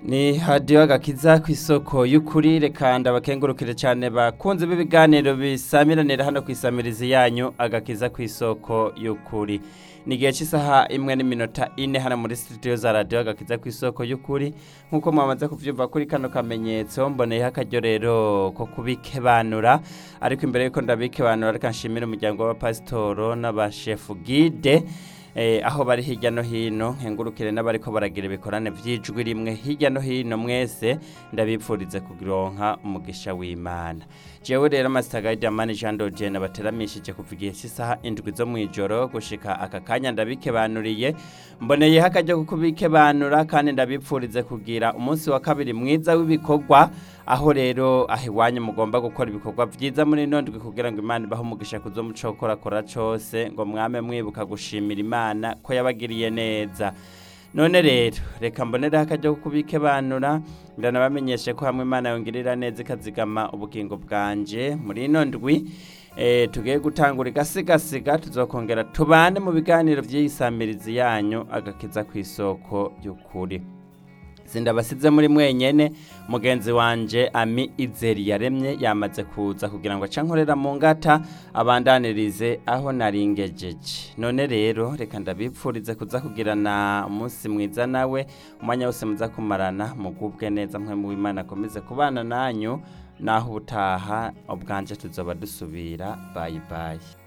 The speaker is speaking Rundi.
ni hadiyo agakiza ku isoko y'ukuri reka ndabakengurukire cyane bakunze b'ibiganiro bisamiranira hano ku isamirizi yanyu agakiza ku isoko y'ukuri ni igihe cy'isaha imwe n'iminota ine hano muri studio za radiyo agakiza ku isoko y'ukuri nk'uko mwamaze kubyumva kuri kano kamenyetso mboneyeho akaryo rero ko kubikebanura ariko imbere y'uko ndabikebanura reka nshimire umuryango w'abapasitoro n'abashefu gide aho bari hirya no hino nkengurukire n'abariko baragira ibikorane by'ijwi rimwe hirya no hino mwese ndabipfurize kugironka umugisha w'imana jewe rero masitagayidi amani jean dogene bateramishije kuva igihe cy'isaha indwi zo mu ijoro gushika aka kanya ndabikebanuriye mboneyeho akaryo ko kubikebanura kandi ndabipfurize kugira umunsi wa kabiri mwiza w'ibikorwa aho rero aho iwanyu mugomba gukora ibikorwa byiza muri ino ndwi kugira ngo imana ibahe umugisha kuzo muco korakora cyose ngo mwame mwibuka gushimira imana ko yabagiriye neza none rero reka mbonereho akaryo ko kubikebanura ndanabamenyeshe ko hamwe imana yongerera neza ikazigama ubugingo bwanje muri ino ndwi tugiye gutangura igasigasiga tuzokongera tubane mu biganiro by'iyisamirizi yanyu agakiza ku isoko y'ukuri sindabasize muri mwenyene mugenzi wanje ami izeri yaremye yamaze kuza kugira ngo acankorera mu ngata abandanirize aho naringejeje none rero reka ndabipfurize kuza kugirana umunsi mwiza nawe umwanya wose muza kumarana mugubwe neza mwe mu Imana akomeze kubana nanyu naho ubutaha ubwanje tuzoba dusubira bayi bayi